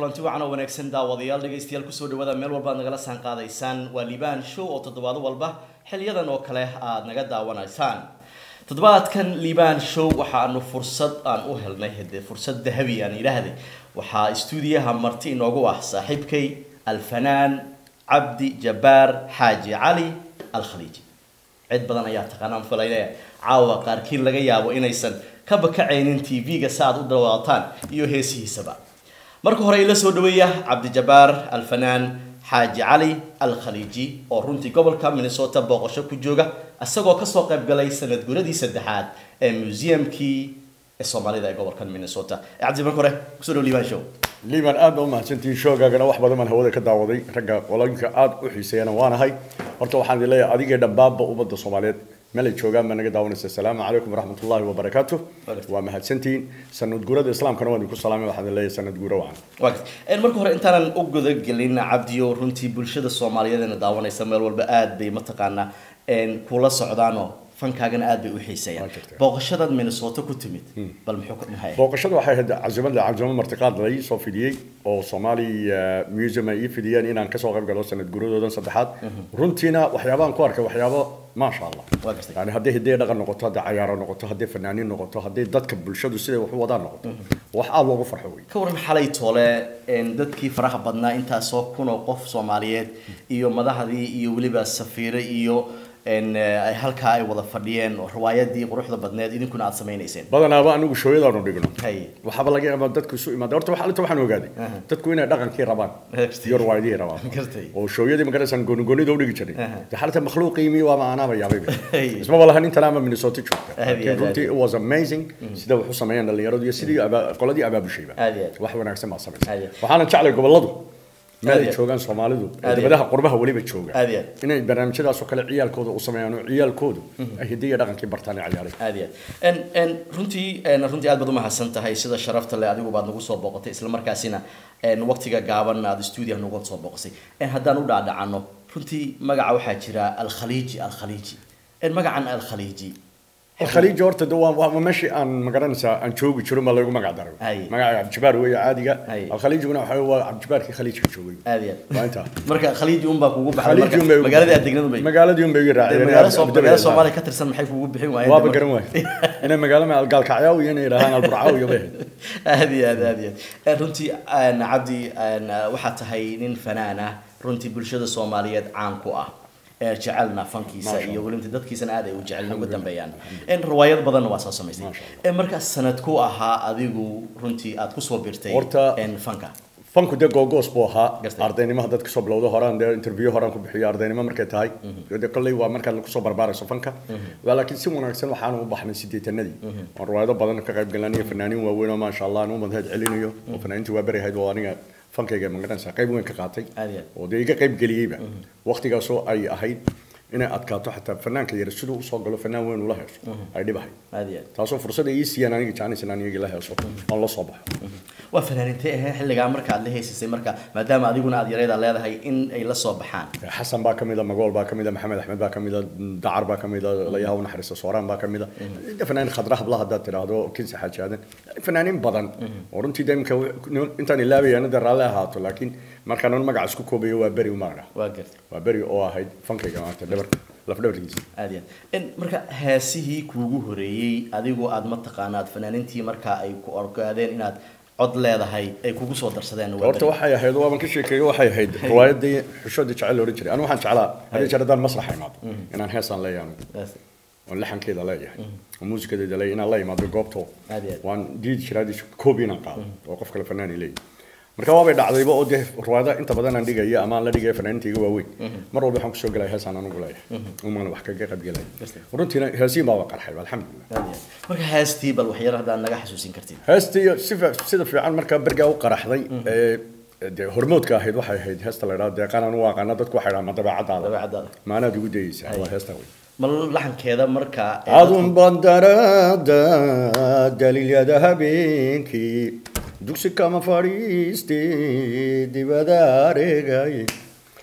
kulanti wacan oo wanaagsan daawadayaal dhegaystayaal kusoo dhawaada meel walba aad nagala saan qaadaysaan waa liibaan show oo toddobaado walba xiliyadan oo kale aad naga daawanaysaan toddobaadkan liibaan show waxaanu fursad aan u helnay hade fursad dahabi aan idhaahday waxaa stuudiyaha marti inoogu ah saaxiibkay alfanaan cabdi jabbaar xaaji cali alkhaliiji cid badan ayaa taqaanaan falayne caawa qaarkiin laga yaabo inaysan ka bakacaynin tv-ga si aad u dawaataan iyo heesihiisaba marka hore ila soo dhaweeya cabdijabbaar alfanaan xaaji cali alkhaliiji oo runtii gobolka minnesota booqasho ku jooga isagoo kasoo qayb galay sanad guradii saddexaad ee museumkii ee soomaalida ee gobolkan minnesota cabdi marka hore kusoo dhaw liibaan show liiban aad baa umahadsantihiin shoogaagana wax badan baan hawada ka daawaday ragga qoloyinka aad u xiiseeyana waanahay horta waxaan idin leeyahay adigee dhambaabba ummadda soomaaliyeed meel ay joogaan baa naga daawanaysa asalaamu calaykum waraxmat ullahi wabarakaatu waa mahadsantihiin sanad guurada islaamkana waan idinku salaamay waxaan idin leeyahay sanad guuro wacan waa garta marka hore intaanan u gudagelin cabdiyo runtii bulshada soomaaliyeed eena daawanaysa meel walba aad bay mataqaanaa kula socdaanoo fankaagana aad bay u xiiseeyaan Waa jirtaa. booqashadaad minnesota ku timid bal muxuu ka dhahaya booqashada waxay ahayd cazimada cazimo martiqaad lay soo fidiyey oo somali eh, museum ay ii fidiyeen inaan kasoo qayb galo sanad guuradoodan saddexaad runtiina waxyaabaan ku arkay waxyaabo maasha allah Waa gartay. yani hadday hiddee dhaqan noqoto hadday cayaaro noqoto hadday fanaaniin noqoto hadday dadka bulshadu siday wax u wadaan noqoto wax aad loogu farxo wey ka waran xalay toole een, dadkii faraha badnaa intaasoo kun oo qof soomaaliyeed iyo madaxdii iyo weliba safiire iyo een, eh, ay halkaa ay wada fadhiyeen oo riwaayadii quruxda badneed idinkuna aad samaynayseen badanaaba anigu shooyadaanu dhigno hay waxaaba laga yaabaa dadku isu imaada horta waxa inta waxaan ogaaday Aha. dadku inay dhaqankii rabaan Gartay. iyo riwaayadihii rabaan Gartay. oo shooyadii magaraysan goonigoonida udhigi jiray Aha. dee xalata makhluuqiimii waaba anaaba yaabay Hey. ismaba lahan intan ama minnesota joogta Aad iyo laakiin aad, runtii aad. it was amazing sida wax u sameeyeen dhalinyaradu iyo sidii aba- qoladii abaabushayba Aad iyo aad. wax wanaagsan baa Aad samaysay iyo aad. waxaana jeclay goboladu meel Aad ay iyo aad. joogaan soomaalidu Aad iyo aad. dibadaha qurbaha weliba jooga Aad iyo aad. inay barnaamijyadaas oo kale ciyaalkooda u sameeyaan oo ciyaalkoodu ay hidiya dhaqankii bartaan ee ciyaaray aad iyo aad En- en, runtii en, runtii aad baad umahadsan tahay sida sharafta leh adigu baad nagu soo booqatay isla markaasina en, waqtiga gaaban aad stuudiyaha nagu soo booqasay En, haddaan u dhaadhacano runtii magaca waxaa jira alkhaliiji alkhaliiji En, magacan alkhaliiji الخليج horta de waa waa meeshii aan magaranaysaa aan joogi jiro ma lagu magac daray Ay. magaca cabdijabaar weeye caadiga Ay. alkhaliijiguna waxa waa cabdijabaarkii khaliijka joogay aad iyo waa aad intaa marka khaliiji unbaa kugu baxday khaliiji marka unbay ugu magaaladii aad baxday. degnadu bay magaaladii unbay iga Dee raaciyeen magaalo Soo- Abdul magaalo Wahab. soomaaliya ka tirsan maxay kugu bixin waayeen waaba dee garan waay inay magaalo ma gaalkacyaa iyo inay yidhaahaan alburcaaw iyo bay ahayd aad iyo aad aad iyo aad En, runtii en, cabdi en, waxaa tahay nin fanaan ah runtii bulshada soomaaliyeed caan ku ah ee jecelna fankiisa Maasha iyo Allah. weliba dadkiisana aad ay u jecelin uga dambeeyaan En, riwaayad badanna waa soo samaysay Maasha En, markaa sanad ku ahaa adigu runtii aad kusoo birtay Horta- en, fanka fanku dee googoos buu ahaa Gartay. ardaynimo haddaad kasoo bilowdo horaan dee interview horaan ku bixiyo ardaynimo markay tahay de kolley waa markaad kusoo barbaarayso fanka waa laakiin si wanaagsan waxaanu u baxnay sideetanadii oon riwaayado badan ka qayb galan iyo fanaaniin waaweyn oo maasha allah aan u madheed celinayo oo fanaaniintii waa beri ahayd oo aniga fankayga magaranaysa qayb weyn ka qaatay Aad iyo aad. oo dee iga qayb geliyeyba waqtigaasoo ay ahayd inay adkaato xataa fanaanka yar siduu usoo galo fanaan weyn ula heeso ay dhibahay aad iyo aad taasoo fursad ay ii siiyaan aniga jecnaysa inaan iyaga la heeso oon la soo baxo waa fanaanintay ahee xilligaa marka aad la heysisay marka maadaama adiguna aad yareeda leedahay in ay la soo baxaan xasan baa kamida magool baa kamida maxamed axmed baa kamida dacar baa kamida layaha u naxariista sooraan baa kamida inta fanaanin khadra habla haddaad tidhaahdo kinsi xaaji aadan fanaaniin badan oo runtii de imika intaan ilaabayana de raalli ahaato laakiin markaan un magaca isku koobayo waa beri umaagna waa garta waa beri oo ahayd fankayga maanta dhabar lafdhabarkiisa aad iyo aad En, marka heesihii kuugu horeeyey adigu aad mataqaana aad fanaanintii marka ay ku ogaadeen inaad cod leedahay ay kugu soo darsadeen waa horta beri. waxay ahayd waaban ka sheekeeyo waxay ahayd riwaayadii xushoodii jecel la odhan jiray anigu waxaan jeclaa hadii jeer haddaan masraxa imaado inaan heesaan leeyahay Yes. oo laxankeeda leeyahay oo muusikadeeda leeyahay inaan la imaado goobto Aad iyo aad. waan diidi jiraa hadii koobi inaan qaado oo qof kale fanaani leeyahay marka waabay dhacdayba oo dee riwaayada inta badan aan dhigaya ama aan la dhigaya fanaaniintayga waaweyn mar walba waxaan kusoo gelaya heesaan anugu leeyahay umana wax kaga qayb gelaya runtiina heesiin baaba qarxay alxamdulilah Aad iyo aad. marka heestii bal waxyar haddaad naga xasuusin kartid heestii sifa sida fiican markaa bergaa u qaraxday ee dee hormoodka ahayd waxay ahayd heesta la idhaha deeqaan anu aqaana dadku waxay dhahaan ma dabeecadaada dabeecadaada maanaad igu dayeysaa waa heesta wey ma laxankeeda marka ee adun bandarada daliilyada habeenkii dugsi kama fadhiiste dibada areegay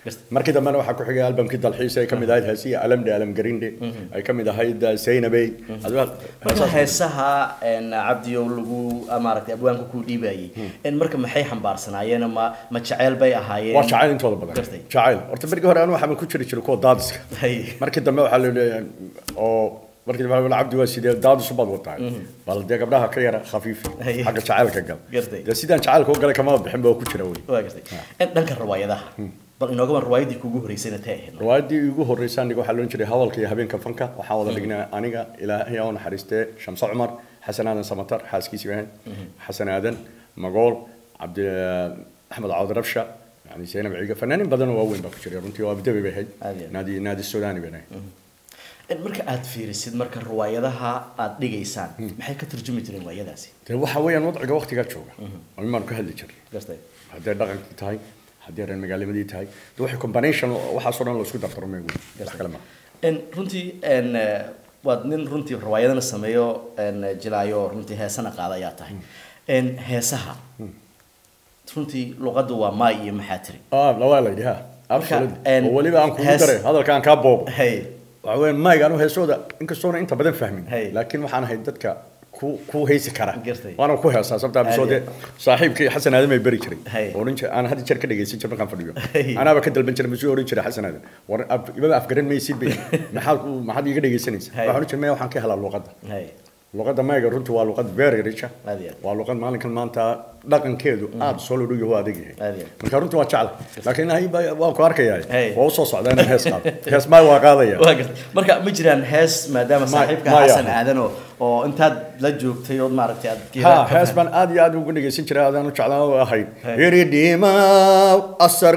markii dambena waxaa ku xigay albamkii dalxiisa ay ka mid ahayd heesiya alamde alam garinde ay ka mid ahayd zaynabey marka heesaha cabdiyow lagu maaragtay abwaanka ku dhiibayay marka maxay xambaarsanaayeen ma ma jaceyl bay ahaayeen waa jacayl intooda badan Gartay. jacayl horta berigii hore anu waxaan ku jiri jiray kuwa daadiska Hay. markii dambe waxaa la leeyahay oo markii dambe waxaa la cabdi waa sidee daadis ubaad wataa bal dee gabdhaha ka yara khafiifi Hay. xagga jacaylka gal Gartay. dee sidaan jacaylka u galay kamaba bixin ba ku jira weli waa gartay dhanka riwaayadaha bal inoogaban riwaayadii kugu horeysayna tay ahayd riwaayadii igu horreysay aniga waxaa loon jiray hadalka iyo habeenka fanka waxaan wada dhignay aniga ilaahay oo naxariistee shamse cumar xasan aadan samatar xaaskiisii ahayd xasan aadan magool cabdi axmed cawd rabsha yani zaynab ciiga fanaanin badan oo waaweyn baa ku jiray runtii oo abdabi bay ahayd Aad iyo aad. naadi naadi sudaani bay ahayd marka aad fiirisid marka riwaayadaha aad dhigaysaan maxay ka turjumi jireen riwaayadaasi dee waxa weeyaan wadciga waqtigaa jooga oo imaan ka hadli jiray gartay hadday dhaqankii tahay haddii reer magaalimadii tahay dee waxay combination waxaasoo dhan la isku dardarmay wey wax kale ma En runtii en eh, waad nin runtii riwaayadana sameeyo en jilaayo runtii heesana qaada ayaa tahay en heesaha runtii luqaddu waa maay iyo maxaa tiri ah lawaa la yidhi ha Marka, absolutely en, oo weliba aan kugu hees- daray hadalka aan kaa boobo hay waxa weeyaan mayga anu heesooda inkastoona inta badan fahmin Hey. laakiin waxaan ahay dadka ku ku heesi kara Gartay. waana ku heesaa sababtaa Aad bisoode iyo- saaxiibkii xasan aadan bay beri jiray Hey. oo oran jiray aan had jeer ka dhegeysan jiray markaan fadhiyo Hey. anaaba ka dalban jiray masuu oran jiray xasan aadan war ab- ibaba afgaran maysid bay maxaad ku- maxaad iiga dhegeysanaysaa Hey. waxaan oran jiray maya waxaan ka helaa luqadda hay luqadda mayga runtii waa luqad very rich ah. Aad iyo aad. waa luqad maalinkan maanta dhaqankeedu aad soo lodhow yaho adag yahay Aad iyo aad. marka runtii waa jecla laakiin hay baa- waan ku arkayaa Hey. waa usoo socdaa inaan hees qaado hees maay waa qaadaya waa gartay marka ma jiraan hees maadaama Ma- saaxiibka maya. xasan aadan oo oo intaad la joogtay ood maaragtay aad ha hees baan aad iyo aad ugu dhegeysan jiray adaan u jeclaan oo ahayd Hey. iridhiimaw asar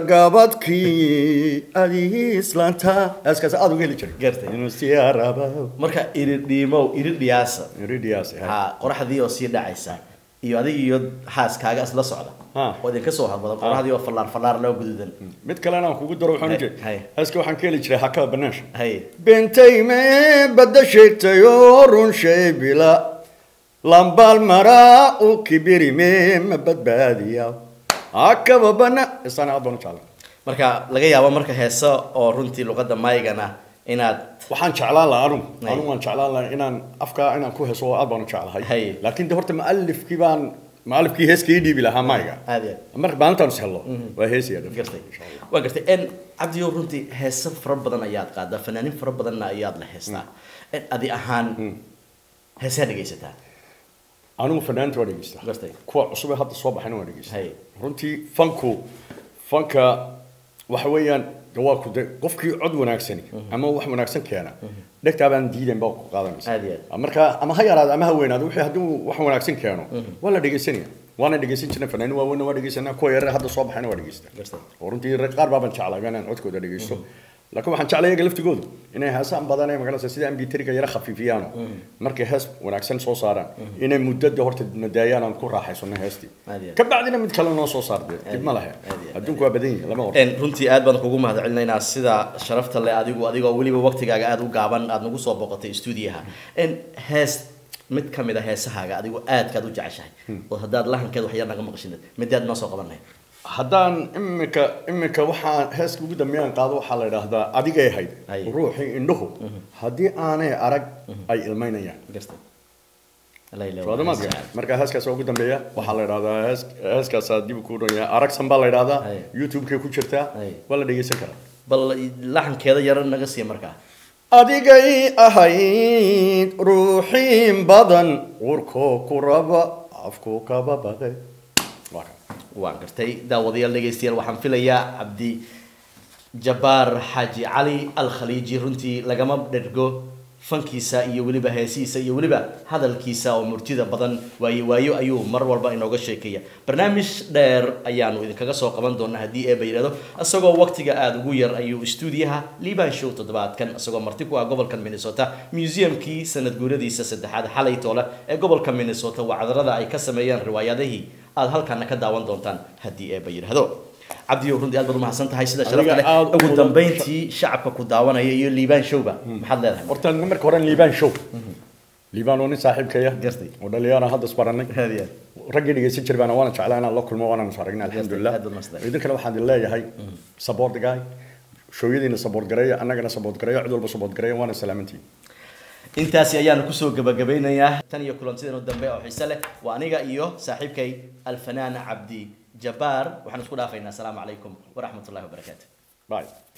gabadkii adii islaanta heeskaas aad uga heli jiray Gartay. inuu siyaarabaw marka iridhiimow iridhiyaasa iridhiyaas ha qoraxdii oo sii dhacaysa iyo adiga iyo xaaskaaga isla socda Ha. oo idinka soo hadbada qoraxdii oo fallaar fallaar loo gududan mid kalena aan kugu daro waxaan Hey, jiray hey. heeska waxaan ka heli jiray hakada banaansha hay bentayme badda sheegtay oo run shay bila lambaal maraa u kibirime ma badbaadiya hakaba bana isana aad baan u jeclay marka laga yaabo marka heeso oo runtii luqadda maygana inaad waxaan jeclaan lahaa anu Hay. anu waan jeclaan lahaa inaan afka inaan ku heeso oo aad baan u jeclahay Hay. laakiin de horta mualifkii baan mualifkii heeska ii dhiibi lahaa mayga aad iyo aad marka maalintaan is hello waa heesaya gartay waa gartay en cabdiyo runtii heeso fara badan ayaad qaadaa fanaanin fara badanna ayaad la heestaa En adi ahaan heesaa dhegaysataa anigu fanaanta waa dhegeysta Gartay. kuwa cusub ee hadda soo baxayna waa dhegeysta Hay. runtii fanku fanka waxa weeyaan de waa ku de qofkii cod wanaagsani ama wax wanaagsan keena dhegtaa baan diidan baa ku qaadanaysa Aad iyo aad. marka ama ha yaraado ama ha weynaado wixii hadduu wax wanaagsan keeno waa la dhegeysanaya waana dhegeysan jirnay fanaanin waaweynna waa dhegeysanaa kuwa yarar hadda soo baxayna waa dhegeysta Gartay. oo runtii rag qaar baaban jeclay inaan codkooda dhegeysto laakiin waxaan jeclay iyaga laftigoodu inay heesaan badan ee magaranaysa sida mb3ga yara khafiifiyaano markay hees wanaagsan soo saaraan inay muddada horta nadaayaan aan ku raaxaysano heestii Aad iyo aad. ka bacdina mid kale noo soo saarde dib ma lahe aad iyo aad. adduunku waa badan yahay lama hor En runtii aad baan kugu mahadcelinaynaa sida sharafta leh adigu adigoo weliba waqtigaaga aad u gaaban aad nagu soo boqotay stuudiyaha en hees mid ka mid a heesahaaga adigu aadkaad u jeceshahay oo haddaad lahankeed wax yar naga maqashid midaad noo soo qabanay haddaan imika imika waxaan heeska ugu dambeeyaan qaado waxaa la idhaahdaa adigay ahayd Ay. ruuxii indhuhu haddii aanay arag ay ilmaynayaan gartay La ilaha soodamaadka illa Allah. marka heeskaas ugu dambeeya waxaa la idhahdaa hees heeskaasaa dib ku dhan yahay aragsan baa la idhahdaa Ay. youtube-kay ku jirtaa Ay. waa la dhegeysan karaa bal laxankeeda yar naga siiya markaa adigay ahayd ruuxiin badan urkoo ku raba afku kaba baqe waa kan waan gartay daawadayaal dhegaystayaal waxaan filayaa cabdi jabbaar xaaji cali al khaliiji runtii lagama dhergo fankiisa iyo weliba heesihiisa iyo weliba hadalkiisa oo murtida badan waayo waayo ayuu mar walba inooga sheekeeya barnaamij dheer ayaanu idinkaga soo qaban doonaa haddii eeba yidhahdo isagoo waqtiga aada ugu yar ayuu stuudiyaha liban show toddobaadkan isagoo marti ku ah gobolka minnesota museumkii sanad guuradiisa saddexaad xalay toole ee gobolka minnesota wacdarada ay ka sameeyeen riwaayadihii aad halkaana ka daawan doontaan haddii eeba yidhahdo cabdiyo runtii aad baad umahadsan tahay sida sharafta leh aad u ugu mudan- dambeyntii shacabka ku daawanaya iyo liibaan showba maxaad leedahay horta marka hore liibaan show liibaan oo nin saaxiibkaya Gartay. oo dhalinyaro hadda isbaranay aad iyo aad raggii dhegeysan jiray baana waana jeclaa inaan la kulmo waana is aragnay alxamdulilah aad baad mahadsantahay. idinkana waxaan idin leeyahay support guy shooyadiina support gareeya annagana support gareeya cid walba support gareeya waana salaamantiin intaasi ayaanu kusoo gabagabeynayaa tan iyo kulantidan dambe oo xiise leh waa aniga iyo saaxiibkay alfanaan cabdi jabbaar waxaan isku dhaafaynaa asalaamu calaykum waraxmatullahi wabarakaatu bye